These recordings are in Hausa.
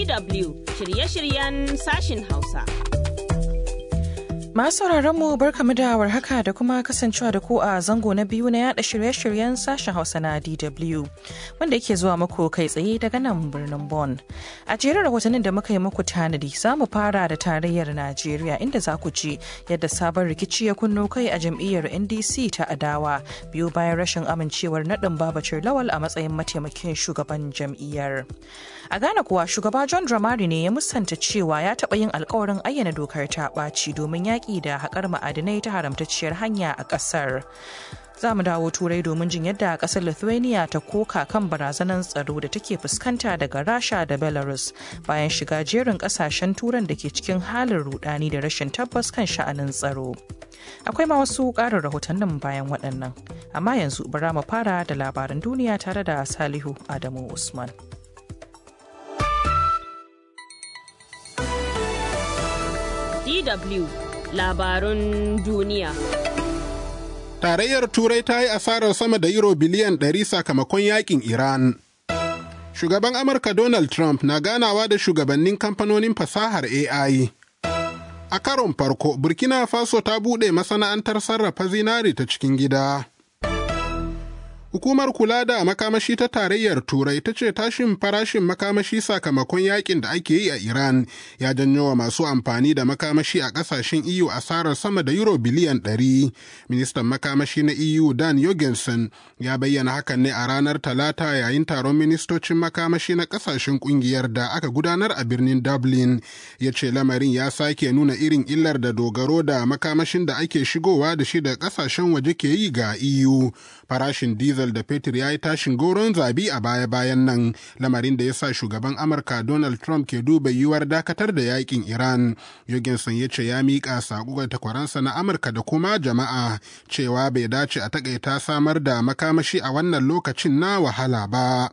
DW shirye-shiryen sashin Hausa. Masu mu barkamu da warhaka da kuma kasancewa da ku a zango na biyu na yada shirye-shiryen sashen Hausa na DW wanda yake zuwa muku kai tsaye daga nan birnin Bonn. A jerin rahotannin da muka yi muku tanadi za mu fara da tarayyar Najeriya inda za ku ji yadda sabon rikici ya kunno kai a jam'iyyar NDC ta adawa biyu bayan rashin amincewar naɗin Babacir Lawal a matsayin mataimakin shugaban jam'iyyar. A Ghana kuwa shugaba John Dramani ne ya musanta cewa ya taɓa yin alkawarin ayyana dokar ta ɓaci domin yaƙi da haƙar ma'adinai ta haramtacciyar hanya a ƙasar. Za mu dawo turai domin jin yadda ƙasar Lithuania ta koka kan barazanar tsaro da take fuskanta daga Rasha da Belarus bayan shiga jerin ƙasashen turan da ke cikin halin rudani da rashin tabbas kan sha'anin tsaro. Akwai ma wasu ƙarin rahotannin bayan waɗannan, amma yanzu bara mu fara da labaran duniya tare da Salihu Adamu Usman. DW labarun duniya. Tarayyar Turai ta yi asarar sama da euro biliyan 100 sakamakon yakin Iran. Shugaban Amurka Donald Trump na ganawa da shugabannin kamfanonin fasahar AI. A karon farko, Burkina Faso ta buɗe masana'antar sarrafa zinari ta cikin gida. Hukumar kula da makamashi ta tarayyar Turai ta ce tashin farashin makamashi sakamakon yakin da ake yi a Iran ya janyo wa masu amfani da makamashi a kasashen EU asarar sama da euro biliyan 100. Ministan makamashi na EU Dan Jorgensen ya bayyana hakan ne a ranar Talata yayin taron ministocin makamashi na kasashen kungiyar da aka gudanar a birnin Dublin. Ya ce lamarin ya sake nuna irin illar da dogaro da makamashin da ake shigowa da shi da kasashen waje ke yi ga EU. Farashin diesel da fetur ya yi tashin goron zabi a baya-bayan nan lamarin da ya sa shugaban amurka donald trump ke duba yiwuwar dakatar da yakin iran jorgensen ya ce ya miƙa saƙo ga takwaransa na amurka da kuma jama'a cewa bai dace a takaita samar da makamashi a wannan lokacin na wahala ba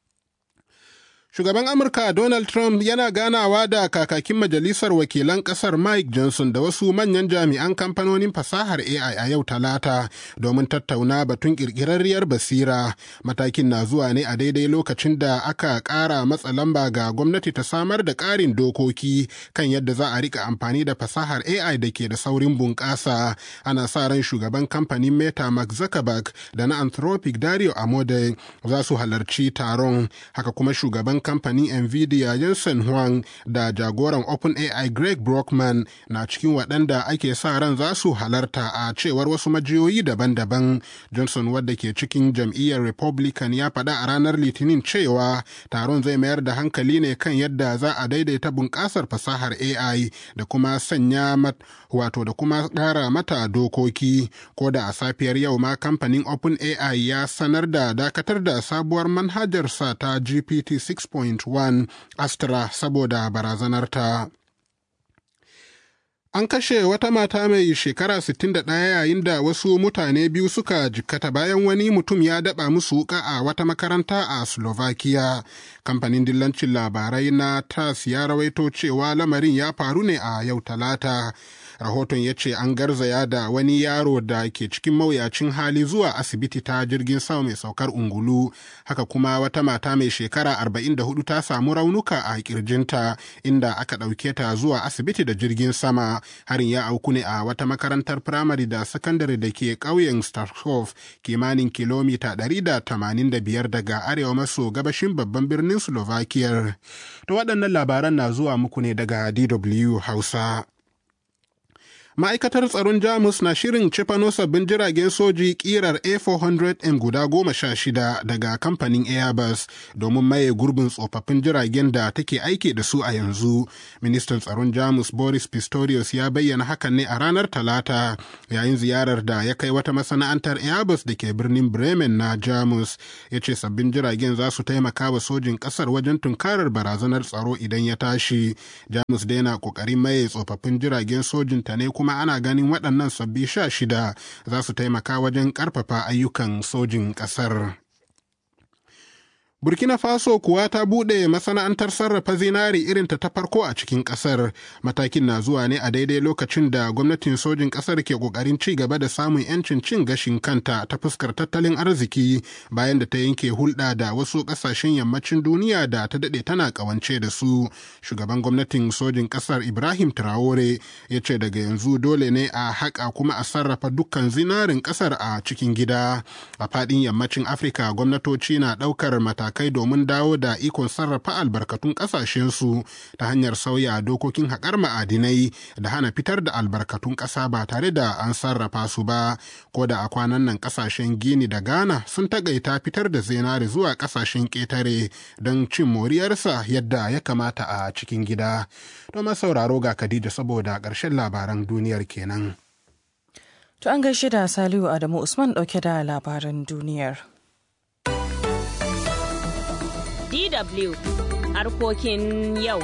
Shugaban Amurka Donald Trump yana ganawa da kakakin Majalisar Wakilan Ƙasar Mike Johnson da wasu manyan jami'an kamfanonin fasahar AI a yau Talata domin tattauna batun ƙirƙirarriyar basira. Matakin na zuwa ne a daidai lokacin da aka ƙara matsa lamba ga gwamnati ta samar da ƙarin dokoki kan yadda za a rika amfani da fasahar AI da ke da saurin bunƙasa. Ana sa ran shugaban kamfanin Meta Mark Zuckerberg da na Anthropic Dario Amode za su halarci taron. Haka kuma shugaban kamfanin nvidia jensen huang da jagoran openai greg brockman na cikin waɗanda ake sa ran za su halarta a cewar wasu majiyoyi daban-daban johnson wadda ke cikin jam'iyyar republican ya faɗa a ranar litinin cewa taron zai mayar da hankali ne kan yadda za a daidaita bunƙasar fasahar ai da kuma sanya mat wato da kuma ƙara mata dokoki ko da a safiyar yau ma kamfanin openai ya sanar da dakatar da sabuwar manhajarsa ta gpt 6 6.1 Astra saboda barazanarta. An kashe wata mata mai shekara 61 yayin da wasu mutane biyu suka jikkata bayan wani mutum ya daba musu wuka a wata makaranta a Slovakia. Kamfanin dillancin labarai na TAS ya rawaito cewa lamarin ya faru ne a yau talata. rahoton ya ce an garzaya da wani yaro da ke cikin mawuyacin hali zuwa asibiti ta jirgin sama mai saukar ungulu haka kuma wata mata mai shekara 44 ta samu raunuka a kirjinta inda aka ɗauke ta zuwa asibiti da jirgin sama harin ya auku ne a wata makarantar firamare da sakandare da ke ƙauyen starkov kimanin kilomita 185 daga arewa maso gabashin babban birnin slovakia to waɗannan labaran na zuwa muku ne daga dw hausa ma'aikatar tsaron jamus na shirin cefano sabbin jiragen soji kirar a400m guda goma sha shida daga kamfanin airbus domin maye gurbin tsofaffin jiragen da take aiki da su a yanzu ministan tsaron jamus boris pistorius ya bayyana hakan ne a ranar talata yayin ziyarar da ya kai wata masana'antar airbus da ke birnin bremen na jamus ya ce sabbin jiragen za su taimaka wa sojin kasar wajen tunkarar barazanar tsaro idan ya tashi jamus dai na kokarin maye tsofaffin jiragen sojinta ne kuma ana ganin waɗannan sabbi sha shida za su taimaka wajen ƙarfafa ayyukan sojin ƙasar. Burkina Faso kuwa ta buɗe masana'antar sarrafa zinari irin ta ta farko a cikin ƙasar. Matakin na zuwa ne a daidai lokacin da gwamnatin sojin ƙasar ke ƙoƙarin ci gaba da samun 'yancin cin gashin kanta ta fuskar tattalin arziki bayan da ta yanke hulɗa da wasu ƙasashen yammacin duniya da ta daɗe tana ƙawance da su. Shugaban gwamnatin sojin ƙasar Ibrahim Traore ya ce daga yanzu dole ne a haƙa kuma a sarrafa dukkan zinarin ƙasar a cikin gida. A faɗin yammacin Afirka gwamnatoci na ɗaukar matakai matakai domin dawo da ikon sarrafa albarkatun ƙasashensu ta hanyar sauya dokokin haƙar ma'adinai da hana fitar da albarkatun ƙasa ba tare da an sarrafa su ba ko da a kwanan nan ƙasashen gini da ghana sun tagaita fitar da zinari zuwa ƙasashen ƙetare don cin moriyarsa yadda ya kamata a cikin gida don sauraro ga khadija saboda ƙarshen labaran duniyar kenan. To an gaishe da Salihu Adamu Usman ɗauke da labaran duniyar. DW harkokin yau.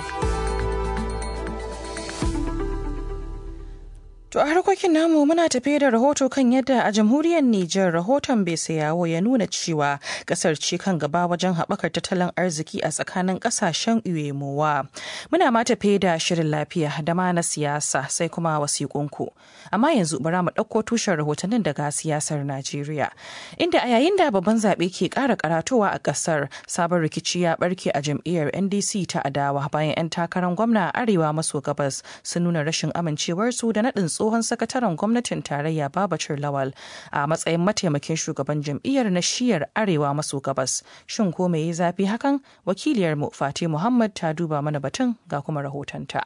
To a harkokin namu muna tafe da rahoto kan yadda a jamhuriyar Nijar rahoton yawo ya nuna cewa kasar ce kan gaba wajen haɓakar tattalin arziki a tsakanin ƙasashen uyemowa. Muna ma tafe da shirin lafiya da ma na siyasa sai kuma wasiƙunku. Amma yanzu bara mu ɗauko tushen rahotannin daga siyasar Najeriya. Inda a yayin da babban zaɓe ke ƙara karatowa a ƙasar sabon rikici ya ɓarke a jam'iyyar NDC ta adawa bayan 'yan takarar gwamna a arewa maso gabas sun nuna rashin amincewarsu da naɗin tsohon sakataren gwamnatin tarayya babacir lawal a matsayin mataimakin shugaban jam'iyyar na shiyar arewa maso gabas shin ko me ya zafi hakan wakiliyarmu fati muhammad ta duba mana batun ga kuma rahotonta.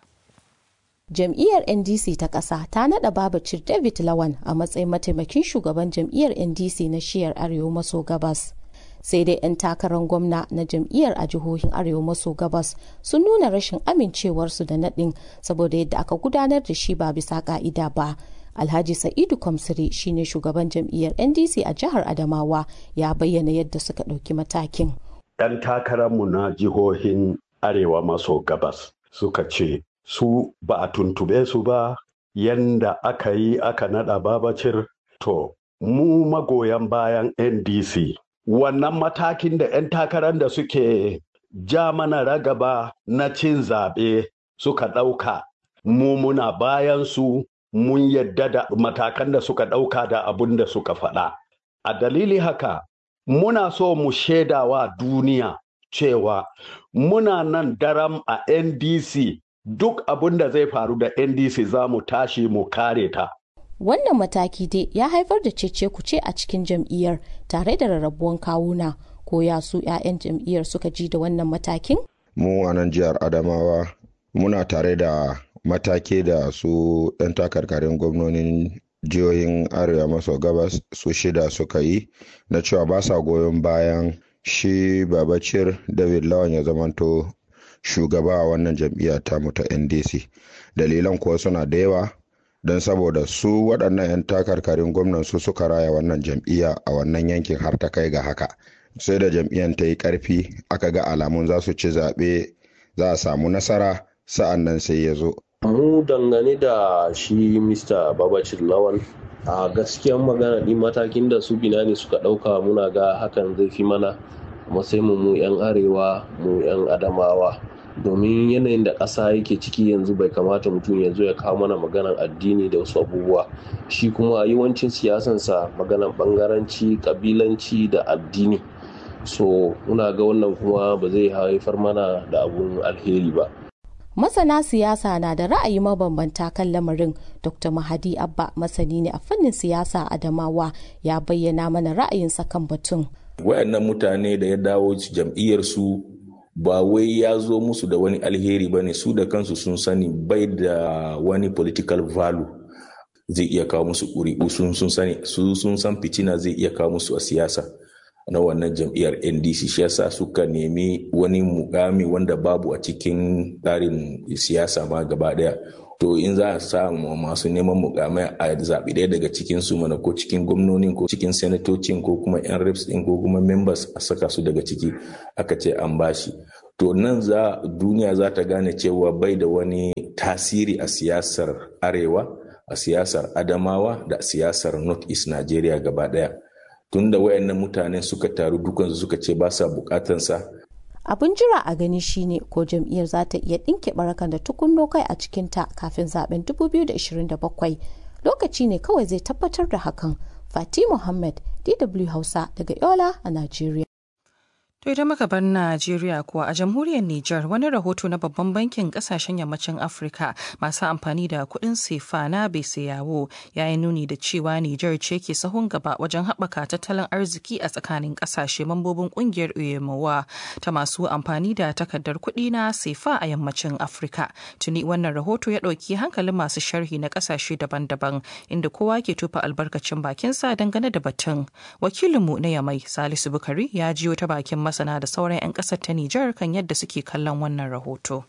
jam'iyyar ndc ta ƙasa ta naɗa babacir david lawan a matsayin mataimakin shugaban jam'iyyar ndc na shiyar arewa maso gabas sai dai 'yan takarar gwamna na jam'iyyar a jihohin arewa maso gabas sun nuna rashin amincewarsu da naɗin saboda yadda aka gudanar da shi ba bisa ka'ida ba alhaji sa'idu kwamsiri shine shugaban jam'iyyar ndc a jihar adamawa ya bayyana yadda suka ɗauki matakin 'yan takararmu na jihohin arewa maso gabas suka ce su ba a tuntube su ba yanda aka yi aka naɗa babacir to mu magoyan bayan ndc wannan matakin da 'yan takarar da suke ja mana ragaba na cin zaɓe suka ɗauka mu muna bayan su mun yadda da matakan da suka ɗauka da abun da suka faɗa a dalili haka muna so mu shaidawa duniya cewa muna nan daram a ndc duk abun da zai faru da ndc za mu tashi mu kare ta wannan mataki dai ya haifar da cece kuce a cikin jam'iyyar tare da rarrabuwan kawuna ko ya su 'ya'yan jam'iyyar suka ji da wannan matakin mu a nan jihar adamawa muna tare da matake da su 'yan takarkarin gwamnonin jihohin arewa maso gabas su shida suka yi na cewa ba sa goyon bayan shi babacir david lawan ya zamanto shugaba a wannan jam'iyya tamu ta ndc dalilan kuwa suna da yawa don saboda su waɗannan 'yan takarkarin gwamnan su suka raya wannan jam'iyya a wannan yankin har ta kai ga haka sai da jam'iyyar ta yi ƙarfi aka ga alamun za su ci zaɓe za a samu nasara sa'an nan sai ya zo mu dangane da shi mr babacir lawan a gaskiyan magana ɗin matakin da su binani suka ɗauka muna ga hakan zai fi mana matsayin mu 'yan arewa mu 'yan adamawa domin yanayin da ƙasa yake ciki yanzu bai kamata mutum ya zo ya kawo mana maganan addini da wasu abubuwa shi kuma yawancin siyasansa maganan bangaranci kabilanci da addini so muna ga wannan kuma ba zai haifar mana da abun alheri ba masana siyasa na da ra'ayi mabambanta kan lamarin dr mahadi abba masani ne a fannin siyasa adamawa ya bayyana mana ra'ayinsa kan batun wayannan mutane da ya dawo jam'iyyarsu ba wai ya zo musu da wani alheri ba ne su da kansu sun sani bai da wani political value zai iya kawo musu ƙuri'u sun sun sani su sun san fitina zai iya kawo musu a siyasa na wannan jam'iyyar ndc shi yasa suka nemi wani mukami wanda babu a cikin tsarin siyasa ma gaba daya to in za a sa masu neman mukamai a zaɓi ɗaya daga cikin su mana ko cikin gwamnonin ko cikin senatocin ko kuma yan reps ɗin ko kuma members a saka su daga ciki aka ce an bashi to nan za duniya za ta gane cewa bai da wani tasiri a siyasar arewa a siyasar adamawa da siyasar north east nigeria gaba ɗaya tunda wayannan mutane suka taru dukansu suka ce ba sa bukatansa abin jira a gani shine ko jam'iyyar za ta iya ɗinke barakan da tukunno kai a cikinta kafin zaben 2027 lokaci ne kawai zai tabbatar da hakan fati muhammad dw hausa daga yola a najeriya To idan muka bar Najeriya kuwa a jamhuriyar Nijar wani rahoto na babban bankin kasashen yammacin Afirka masu amfani da kuɗin sefa na yawo ya yi nuni da cewa Nijar ce ke sahun gaba wajen haɓaka tattalin arziki a tsakanin ƙasashe mambobin ƙungiyar UEMOA ta masu amfani da takardar kuɗi na sefa a yammacin Afirka. Tuni wannan rahoto ya ɗauki hankalin masu sharhi na ƙasashe daban-daban inda kowa ke tufa albarkacin bakinsa dangane da batun. Wakilinmu na Yamai Salisu Bukari ya jiyo ta bakin masana da sauran 'yan ƙasar ta Nijar kan yadda suke kallon wannan rahoto.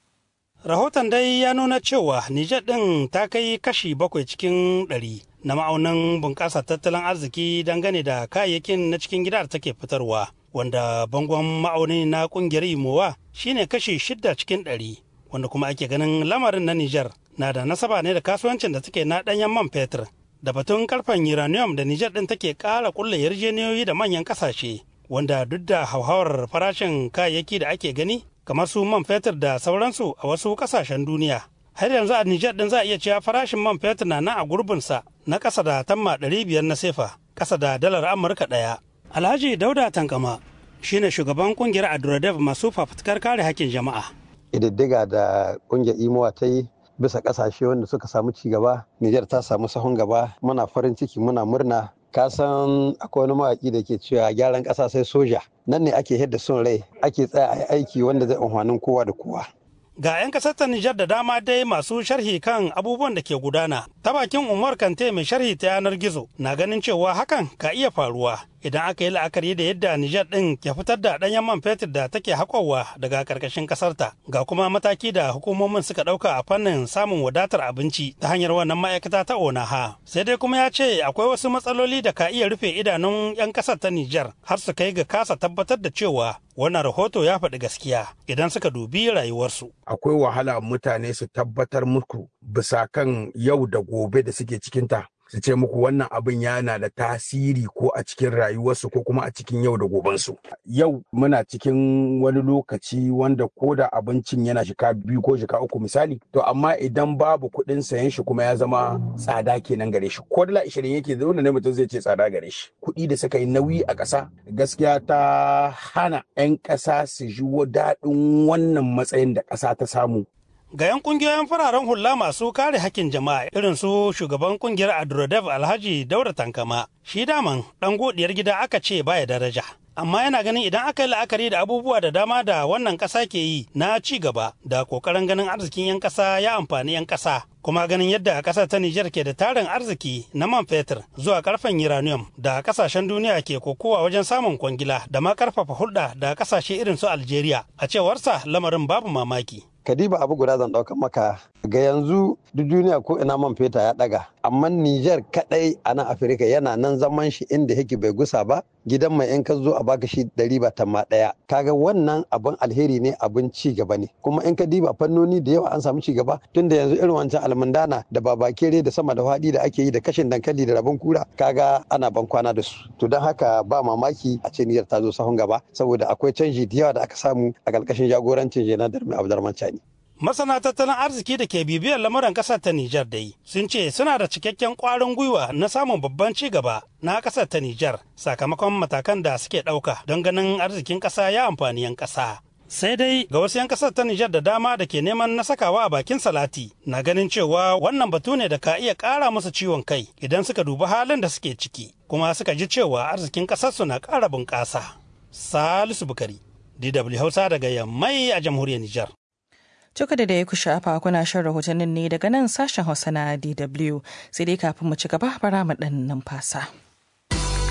Rahoton dai ya nuna cewa Nijar ɗin ta kai kashi bakwai cikin ɗari na ma'aunin bunƙasa tattalin arziki dangane da kayayyakin na cikin gida da take fitarwa, wanda bangon ma'auni na ƙungiyar Imowa shine kashi shidda cikin ɗari, wanda kuma ake ganin lamarin na Nijar na da nasaba ne da kasuwancin da take na ɗanyen man fetur. Da batun karfen uranium da Nijar ɗin take ƙara ƙulla yarjejeniyoyi da manyan ƙasashe wanda duk da hauhawar farashin kayayyaki da ake gani kamar su man fetur da sauransu a wasu kasashen duniya har yanzu a Nijar din za a iya cewa farashin man fetur na nan a gurbinsa na ƙasa da tamma ɗari biyar na sefa ƙasa da dalar Amurka ɗaya. Alhaji Dauda Tankama shine shugaban kungiyar Adurodev masu fafutukar kare hakkin jama'a. Ƙididdiga da kungiyar Imowa ta yi bisa ƙasashe wanda suka samu ci gaba, Nijar ta samu sahun gaba, muna farin ciki muna murna ka san akwai wani mawaƙi da ke cewa gyaran ƙasa sai soja nan ne ake yadda son rai ake tsaya a aiki wanda zai amfanin kowa da kowa ga 'yan kasar ta Nijar da dama dai masu sharhi kan abubuwan da ke gudana ta bakin Umar Kante mai sharhi ta yanar gizo na ganin cewa hakan ka iya faruwa idan aka yi la'akari da yadda Nijar ɗin ke fitar da ɗanyen man fetur da take haƙowa daga ƙarƙashin ƙasarta ga kuma mataki da hukumomin suka ɗauka a fannin samun wadatar abinci ta hanyar wannan ma'aikata ta Onaha sai dai kuma ya ce akwai wasu matsaloli da ka iya rufe idanun 'yan ƙasar ta Nijar har su kai ga kasa tabbatar da cewa wannan rahoto ya faɗi gaskiya idan suka dubi rayuwarsu. Akwai wahala mutane su tabbatar muku bisa kan yau da gobe da suke cikinta. su ce muku wannan abin yana da tasiri ko a cikin rayuwarsu ko kuma a cikin yau da gobensu. Yau muna cikin wani lokaci wanda ko da abincin yana shika biyu ko shika uku misali, to amma idan babu kuɗin sayan shi kuma ya zama tsada kenan gare shi. Ko dala ishirin yake zaune ne mutum zai ce tsada gare shi. Kuɗi da suka yi nauyi a ƙasa gaskiya ta hana 'yan ƙasa su ji daɗin wannan matsayin da ƙasa ta samu ga 'yan kungiyoyin fararen hula masu kare hakkin jama'a irin su shugaban kungiyar adrodev alhaji daura tankama shi daman dan godiyar gida aka ce baya daraja amma yana ganin idan aka yi la'akari da abubuwa da dama da wannan ƙasa ke yi na ci gaba da ƙoƙarin ganin arzikin 'yan ƙasa ya amfani 'yan ƙasa kuma ganin yadda ƙasar ta Nijar ke da tarin arziki na man fetur zuwa karfen uranium da ƙasashen duniya ke kokowa wajen samun kwangila da ma karfafa hulɗa da ƙasashe irin su Algeria a cewarsa lamarin babu mamaki. kadiba abu guda zan ɗaukan maka ga yanzu duk duniya ko ina man feta ya ɗaga amma Nijar kaɗai a nan Afirka yana nan zaman shi inda yake bai gusa ba gidan mai in ka zo a baka shi ɗari ba tamma ɗaya kaga wannan abin alheri ne abin ci gaba ne kuma in ka diba fannoni da yawa an samu ci gaba tunda yanzu irin wancan almundana da babakere da sama da faɗi da ake yi da kashin dankali da rabon kura kaga ana ban kwana da su to don haka ba mamaki a ce Nijar ta zo sahun gaba saboda akwai canji da yawa da aka samu a ƙarƙashin jagorancin Janar Darmi Abdurrahman Chani. Masana tattalin arziki da ke bibiyar lamuran ƙasar ta Nijar dai sun ce suna da cikakken ƙwarin gwiwa na samun babban ci gaba na ƙasar ta Nijar sakamakon matakan da suke ɗauka don ganin arzikin ƙasa ya amfani 'yan ƙasa. Sai dai ga wasu 'yan ƙasar ta Nijar da dama da ke neman na sakawa a bakin salati na ganin cewa wannan batu ne da ka iya ƙara musu ciwon kai idan suka dubi halin da suke ciki kuma suka ji cewa arzikin ƙasarsu na ƙara bunƙasa. Salisu Bukari, DW Hausa daga Yammai a jamhuriyar Nijar. Tuka da da ya kusha afa kuna shan rahotannin ne daga nan sashen Hausa na DW sai dai kafin mu ci gaba bara mu ɗan numfasa.